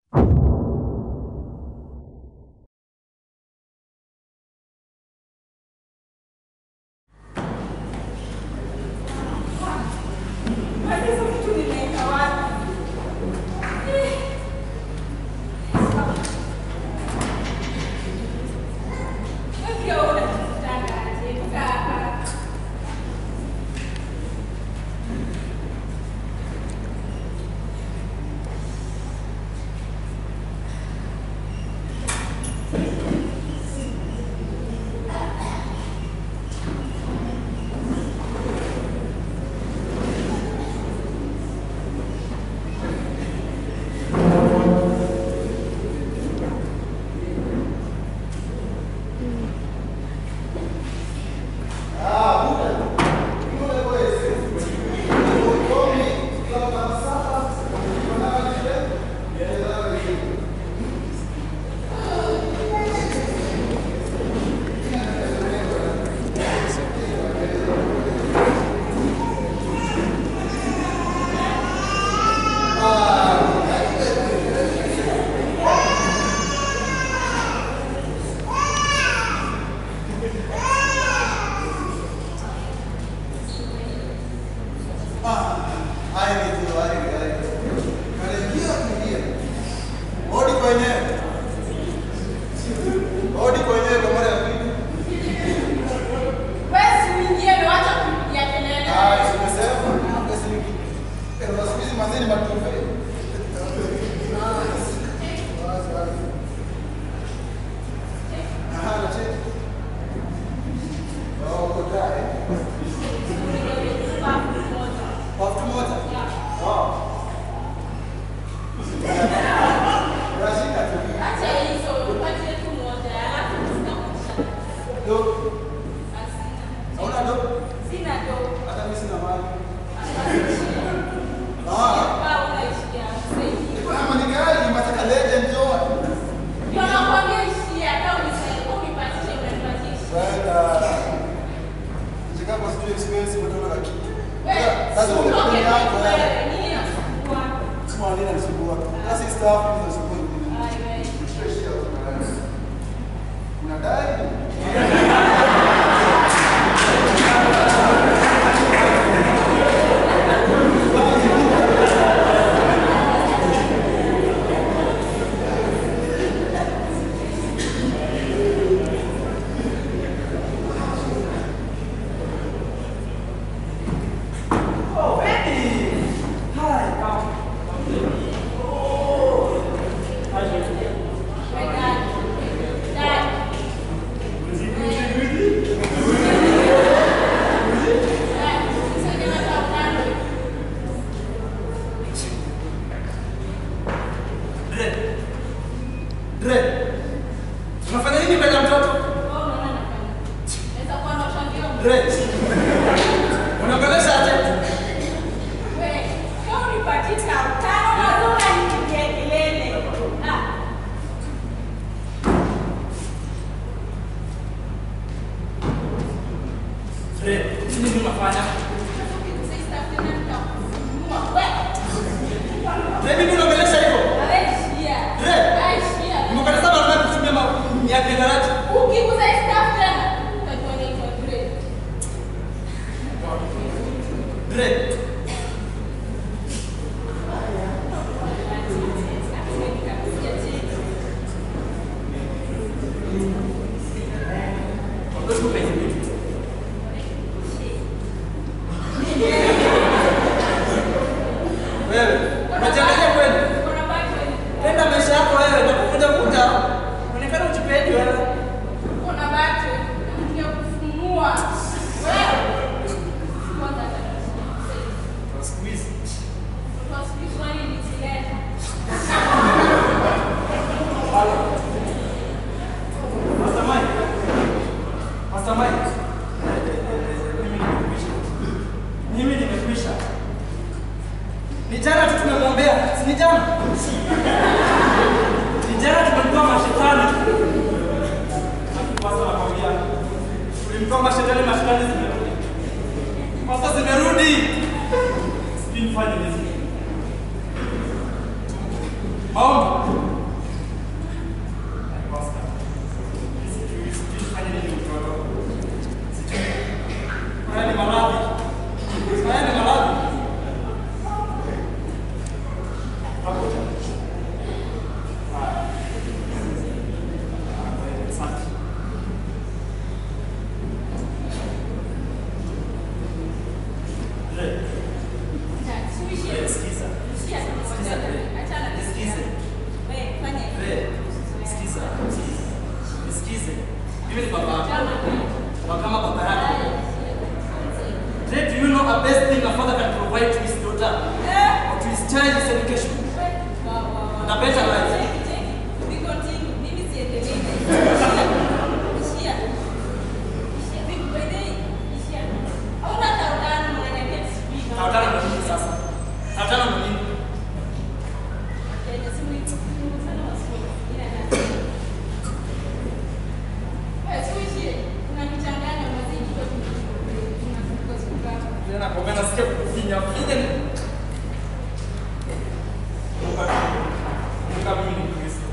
Maombi. Mimi ni baba yako. Wa kama baba yako. Today, do you know a best thing a father can provide to his daughter or to his child is education and a better life? Tawatana na nini sasa? Tawatana na nini? Tena nakwambia nasikia kukufinya. Finya ni Kumbuka kumbuka mimi ni Kristo.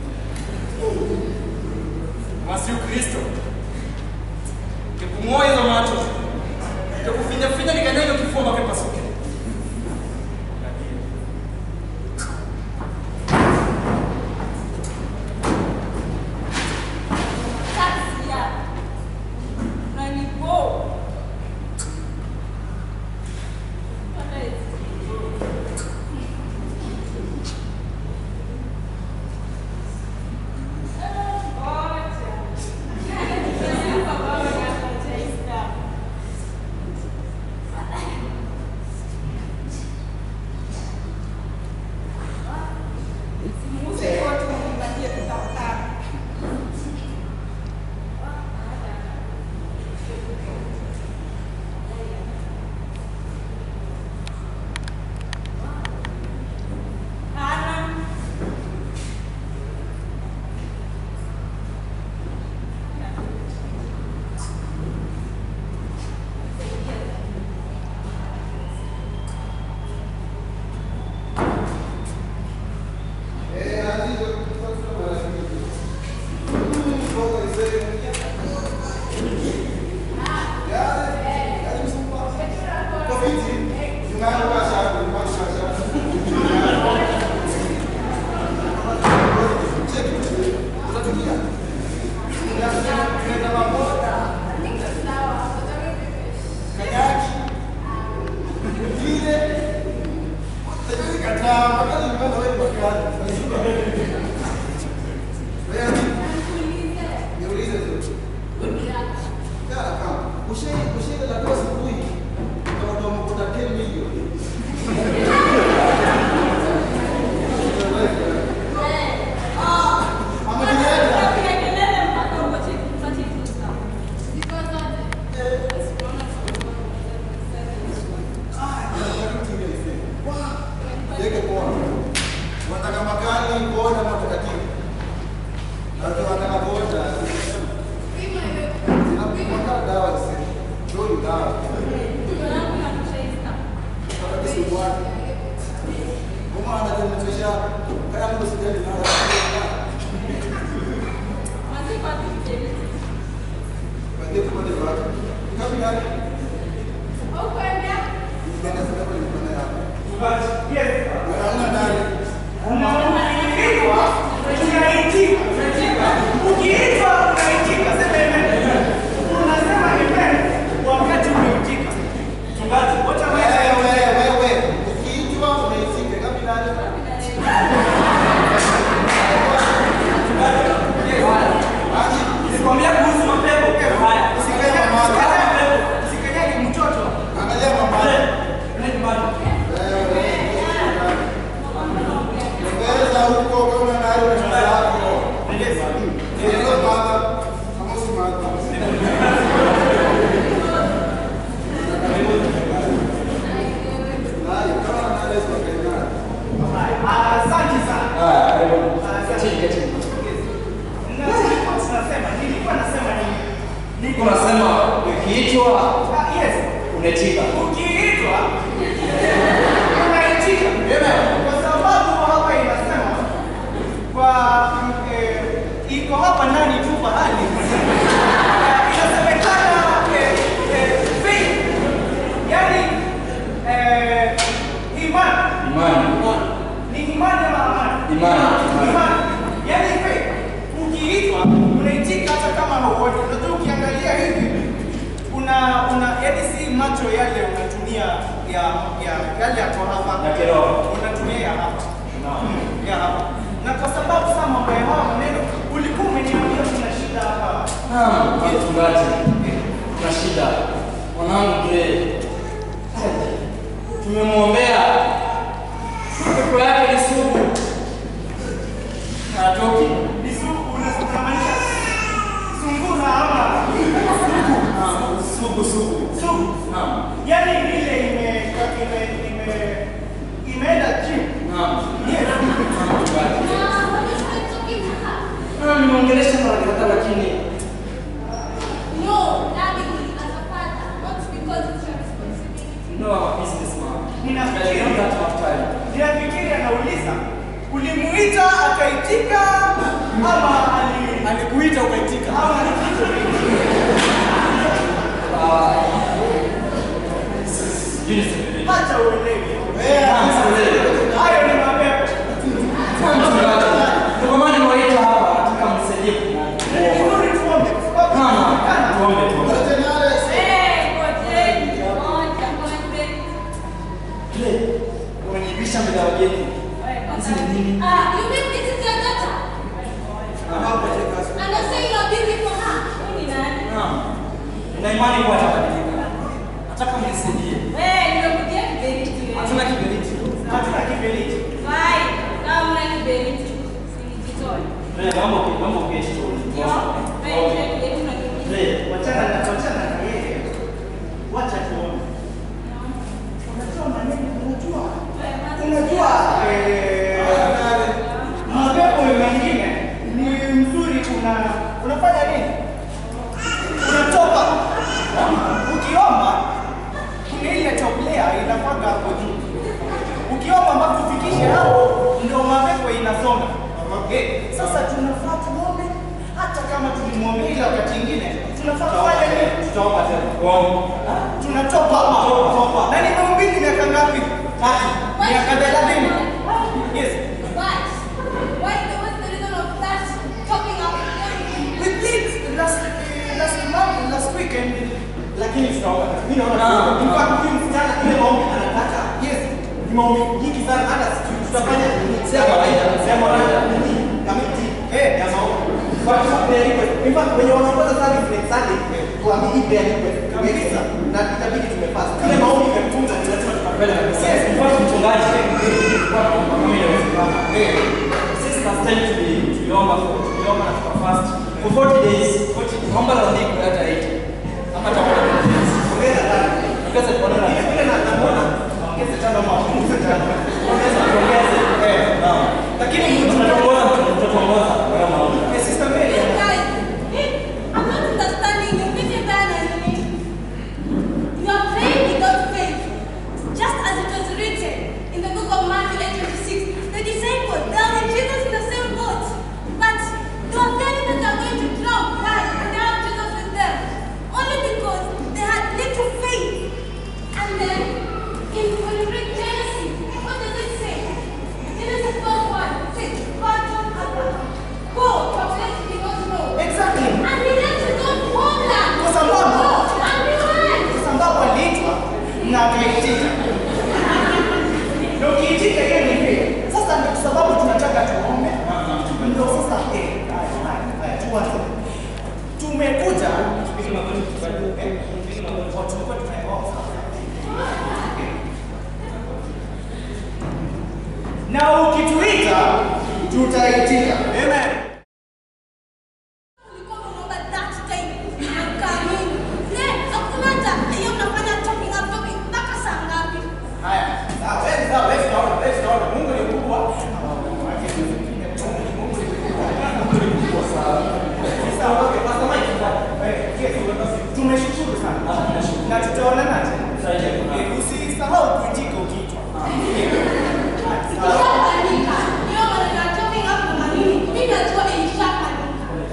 Masi Kristo. Nikung'oa hizo macho. Nikufinya finya nikanyage kifua mpaka pasuke. Nikwambia kuhusu mapepo haya. Usikanyage mtoto. Asante sana. Asante. Na tulikuwa tunasema, nilikuwa nasema nini? Nilikuwa Unasema ukiitwa Ah, yes. unaitika. Ukiitwa unaitika. Kwa sababu hapa inasema kwa eh, iko hapa ndani tu pahali Eh, inasemekana eh, eh, faith, yani eh, imani Imani. ni imani ama amani? Imani. Imani. Yaani faith, ukiitwa unaitika hata kama hauoni. Unajua ukiangalia hivi una una yaani si macho yale unatumia ya ya yale yako hapa Ya kiroho. unatumia ya hapa ya hapa na kwa sababu sasa mambo ya haya maneno ulikuwa umeniambia kuna shida hapa Naam, mchungaji. Kuna shida. Mwanangu Gray. Tumemwombea. Pepo yake ni sugu. Hatoki. Ni sugu, unamaanisha sungura ama Naam, sugu sugu. sugu? Naam. Yaani ile ime ime ime imeenda gym. Naam. Yes. Naam, mchungaji. Naam, nimeongelesha mara kadhaa lakini no, I'm a businessman. Ninafikiri- I don't have time. Ninafikiri anauliza ulimuita akaitika ama ali Alikuita ukaitika. ama alikitu Ah, sijui niseme nini. Acha uelewe. Naam, sikuelewi. Hayo ni mapepo. Naam, mchungaji. Ndio maana nimewaita hapa, nataka mnisaidie Ni kuomba. vizuri tuombe kwa sababu Naam, kana tuombe tuombe. Ile, umeniibisha mbele ya wageni. Hizi ni nini? Naam. Nina imani kuwa atabadilika. Nataka mnisaidie. Hatuna kiberiti. hatuna kiberiti. Wewe, naomba uke- naomba uketi tu. Wewe, Wachana na wachana na yeye. Wacha tuombe. Unajua maneno, unajua unajua eh, mapepo mengine ni mzuri una unafanya nini? Unatoka. Ukiomba kuna ile toplea inakwanga hapo juu. Ukiomba mpaka ufikishe hapo ndio mapepo inasonga. Eh, sasa tunafaa tuombe hata kama tulimwombea ile wakati ingine tunafaa kufanya nini? tutaomba tena. Uongo. tunatoka na nimehubiri miaka ngapi? Tatu. Miaka thelathini. Yes. We did last last month, last weekend. lakini tutaomba. Mimi naona Naam. in fact huyu msichana ile maombi anataka Yes. ni maombi nyingi sana hata sijui tutafanya nini. Si ya kawaida. Sema kawaida nini? Kamiti Eh. ya maombi. Kwa sababu prayer request. In fact wenye wanaongoza service next Sunday tuambie hii prayer request kabisa na itabidi tumepasa. Kile maombi imetunza ni lazima tukapele kabisa. Yes, in fact, mchungaji, kwa kama inawezekana. Sisi last time tuli- tuliomba for- tuliomba na tukafast for 40 days. Tunaomba la siku hata 80. Ama chakula cha days. Ongeza tano. Ongeza kwa nini? Vile vile na naona ongeza tano ama ongeza tano. Ongeza, tuongeze. Eh. Naam. Lakini Tutatuongoza, tutatuongoza kwa hiyo maombi. Eh, Sister Mary. You are praying without faith. Just as it was written in the book of Matthew 8:26, the disciples, they are with Jesus in the same boat, but they were fearing that they are going to drown. Why? And they have Jesus with them. Only because they had little faith. And then, in when you read Genesis, what does it say? Genesis 12:1 it says, God told Abraham, go to a place you did not know. Exactly. And he left his own homeland. Kwa sababu- Go, and he went. Sasa ambapo aliitwa na akaitika. Na ukiitika hiyo ni vile. Sasa ndio sababu tunataka tuombe. Ndio sasa eh, haya, haya, haya, tuanze. Tumekuja eh, tulikuwa tunaomba. Na ukituita tutaitika. Amen. Ulikuwa unaomba that time, ukaamini. Ne, hakuna hata hiyo mnafanya talking up, talking mpaka saa ngapi? Haya, sawa, wewe sawa, wewe tunaona, wewe tunaona Mungu ni mkubwa. Sawa, okay, Pastor Mike. Eh, yes, Tumeshukuru sana na tutaonana tena. Eh, Usisahau kuitika ukiitwa. Ishapanika. Hiyo maneno ya talking up unaamini. Mimi najua ilishapanika.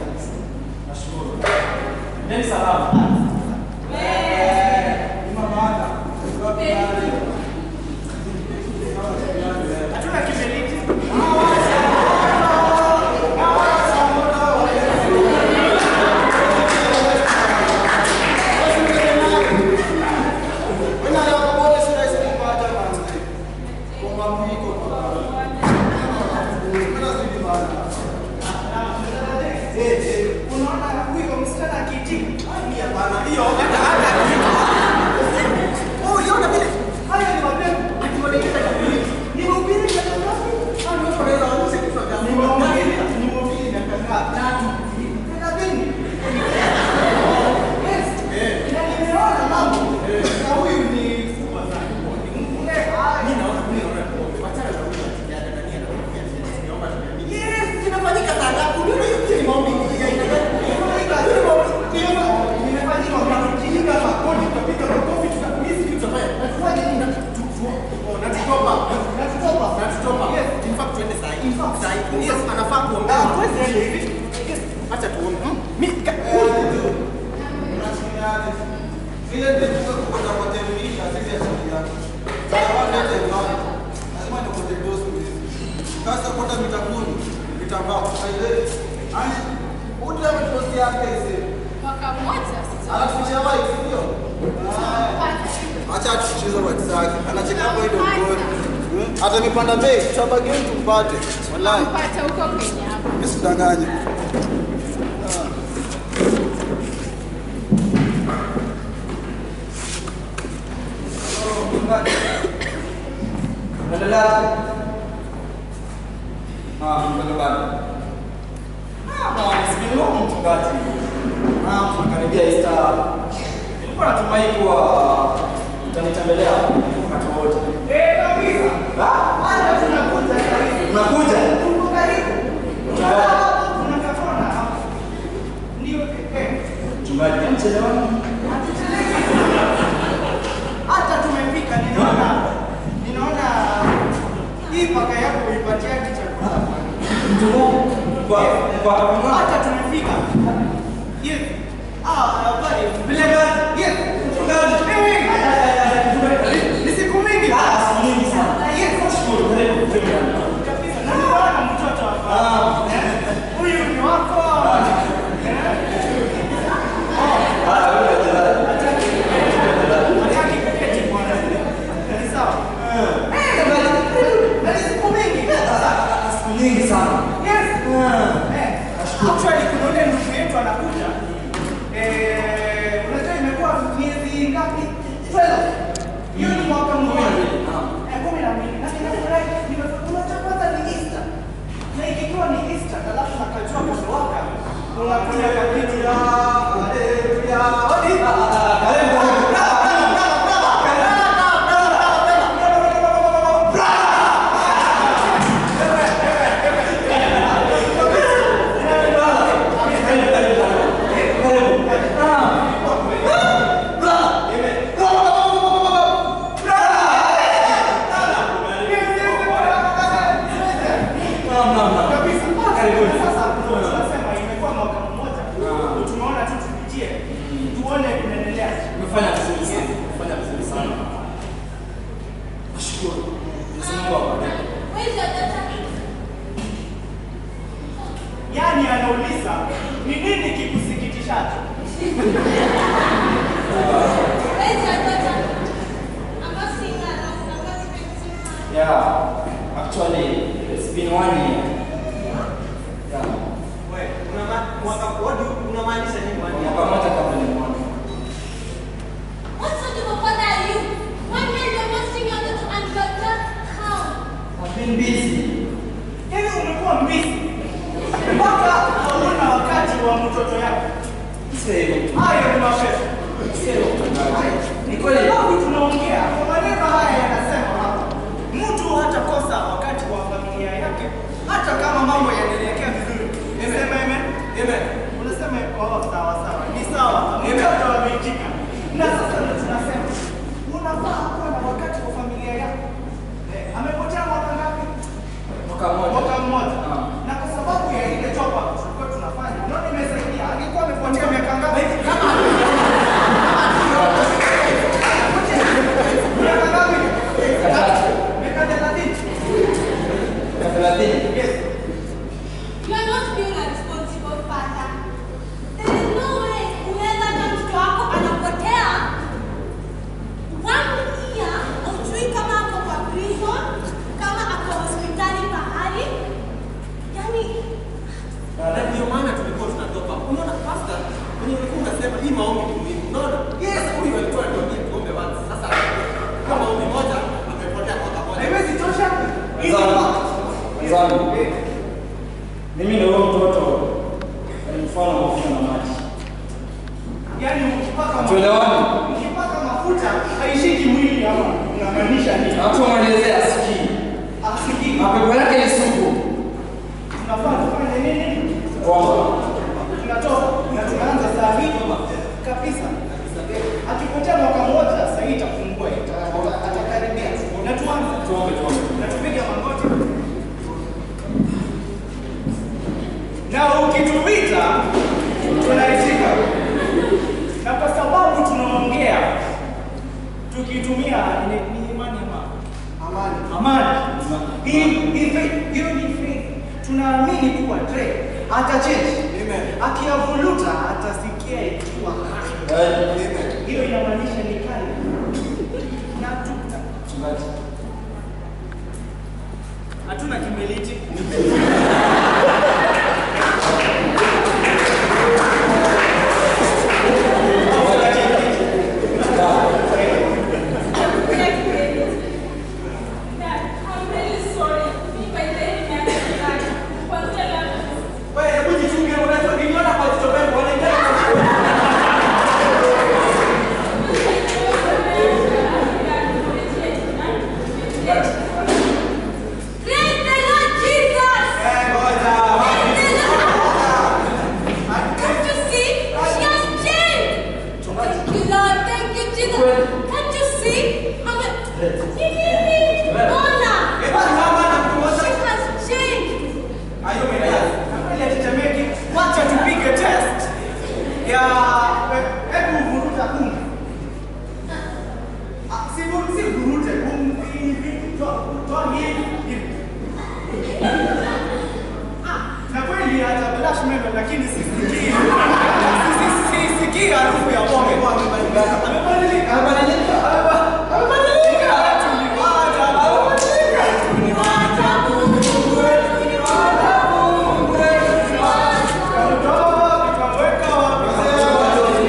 Neni salama. Hatuna kiberiti. Unaona huyo msichana mwaka mmoja sasa. Anakufichia white, sio? Acha atufichize white zake. Anacheka hapo ile mgoni. Hata nipanda bei, tutabaki tumpate. Wallahi. Pata huko kwenye hapo. Mimi sidanganye. Endelea. Ah, mchungaji. Ah, bwana, si long mchungaji. Ah, tunakaribia Easter. Nilikuwa natumai kuwa utanitembelea wakati wote. Eh, kabisa. Ah, Hata tunakuja karibu. unakuja? Tuko karibu. Mchungaji. Tunakatona hapa. Ndio eh. Mchungaji, mchelewani. Hata tumefika ninaona ninaona hii paka yako uipatia kichakula. Mchungaji. Kwa kwa kwa Hata tumefika. Yes. Ah, habari. Vile gani? Yes. mchungaji. Eh. Ni siku mingi. Ah, siku nyingi sana. Yes. Shukuru, karibu kufika. Kabisa. Na ninaona mtoto hapa. Ah. Eh? Huyu ni wako. Ah, wewe mchungaji. Hataki kuketi bwana. Ni sawa. Eh, na ni siku mingi. Ah, siku nyingi sana. Yes. Ah. Eh, Actually kuna ule ndugu yetu anakuja. Eh, unajua imekuwa miezi ngapi? 12. Hiyo ni mwaka mmoja. Eh, kumi na mbili. Na ninafurahi nime- unajua kwanza ni Easter. Na ikiwa ni Easter, alafu nakajua kamewaka. Unakuja kakitu ya haleluya. Odi. Karibu, karibu. Kabisa. Sasa tunasema imekuwa mwaka mmoja. Tumeona tu tupitie. Tuone kunaendelea. Umefanya vizuri sana. Umefanya vizuri sana. Nashukuru. Mwenyezi Mungu akubariki. Where's your daughter? Yaani anauliza ni nini kikusikitishacho? Where's your daughter? I'm not seeing her. I'm not expecting her. Yeah, actually, it's been one year. Yeah, Wewe, una mwaka what do unamaanisha nini kwa mwaka? mwaka moja kabla nimwone. What sort of a father are you? One man you're not seeing your daughter and your dad how? I've been busy. Yaani umekuwa mbizi mpaka hauna wakati wa mtoto yako. Sio hivyo. Hayo ni mapesa. Sio hivyo mchungaji. Ni kweli. Sababu tunaongea kwa maneno haya yanasema hapa, mtu hatakosa wakati wa familia yake hata kama mambo yanaelekea vizuri. Niseme amen. Amen. Unasema oh, sawa sawa. Ni sawa. Mtoto ameitika. Na sasa ndio tunasema unafaa kuwa na wakati wa familia yako. Eh, amepotea mwaka ngapi? Mwaka moja. Mwaka mmoja. Ah. Na kwa sababu ya ile top up tulikuwa tunafanya, unaona imesaidia. Angekuwa amepotea miaka ngapi? Kama miaka ngapi? Miaka thelathini. Mwaka thelathini. Yes. You are not being a responsible father. There is no way unaweza hata mtoto wako anapotea one year hujui kama ako kwa prison, kama ako hospitali pahali. Yaani Na ndio maana tulikuwa tunatoka. Unaona pastor, kwenye ulikuwa unasema hii maombi ni muhimu. Unaona? Yes, huyu alikuwa anatuambia tuombe once. Sasa kama maombi moja amepotea mwaka moja. Haiwezi tosha. Hizi Wenzangu, wa- wenzangu, mimi ndio huyo mtoto ni mfano wa mafuta na maji. Yaani ukipaka mafuta, Tuelewani. ukipaka mafuta haishiki mwili ama unamaanisha nini? Na watu wamwelezea asikii. Asikii. Mapepo yake ni sugu. Tunafaa tufanye nini? Kuomba. tunatoka na tunaanza saa hii kabisa. Akipotea mwaka mmoja, saa hii itafungua, ita- ata- atakaribia. Na tuanze Tuombe, tuombe. na tupige magoti, na ukituita tunaitika, na kwa sababu tunaongea tukitumia ni ni imani ama amani, amani. Hii hii faith, hiyo ni faith. Tunaamini kuwa Dre atachange. Amen. Akiavuluta atasikia ikiwa Hiyo inamaanisha ni kali. Na tukta. Hatuna kimeliti. Wewe hebu jichunge, unajua niliona kwa jicho langu wanaingia Praise the Lord Jesus! Eh, ngoja. Praise the Lord! Can't you see? She has changed! Thank you, Lord. Thank you, Jesus. Can't you see? I'm a... Honor! Hebu simama na mtu She mmoja. has changed! Ayo, umeelewa? Kabla ya tetemeki, wacha tupige test ya hebu vuruta kum. Ah, Si vu- si vurute kum hivi toa toa hivi hivi. Ah, na kweli hata blush meno lakini sisikii. Sisi sisikii harufu ya pombe. Amebadilika. Amebadilika. Amebadilika. Amebadilika. Tuliwacha amebadilika. Tuliwacha Mungu. Tuliwacha Mungu. Tuliwacha tukaweka wapi?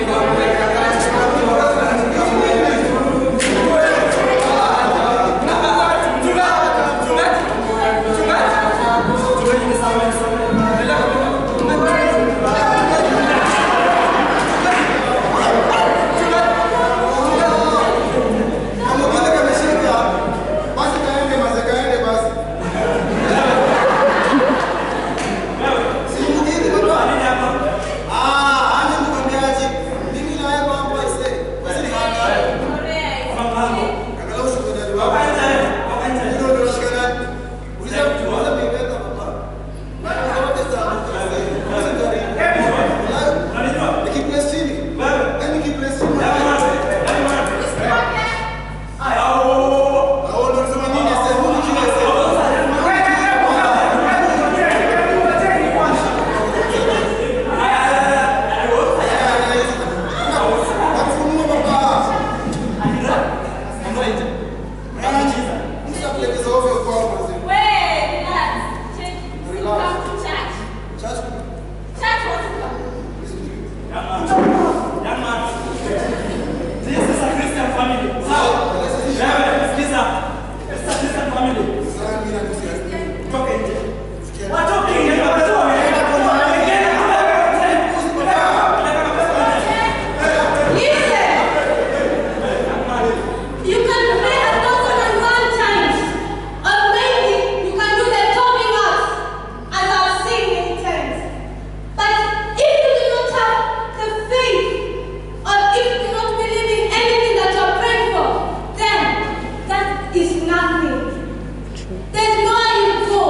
You can pray a thousand and one times, or maybe you can do the topping up, as I've seen many times. But if you do not have the faith, or if you do not believe in anything that you're praying for, then that is nothing. There's nowhere you go.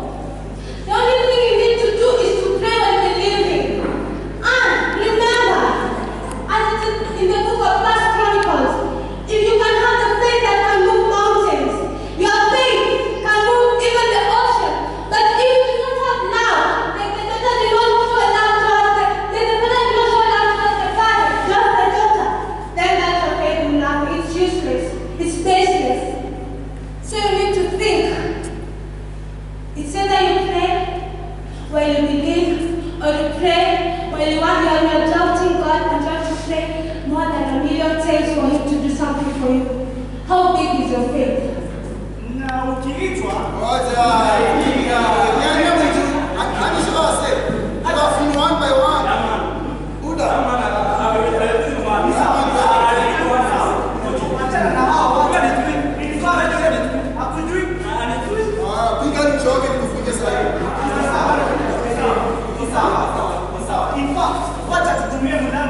The only thing you need to do is to pray and believe. And remember, as it is in the book of First Chronicles, if you can have the faith that can move mountains, your faith can move even the ocean. But if you do not have now, like the daughter did not show love towards the, then the father did not show love towards the father, just the daughter, then that your faith will nothing. It's useless. It's baseless. So you need to think. It's either you pray while you believe, or you pray while you want you are doubting God and try to pray more than a million times for Him to do something for you. How big is your faith? Na ukiitwa achana na hao watu. Hakujui. Sawa, sawa, sawa. In fact, wacha tutumie muda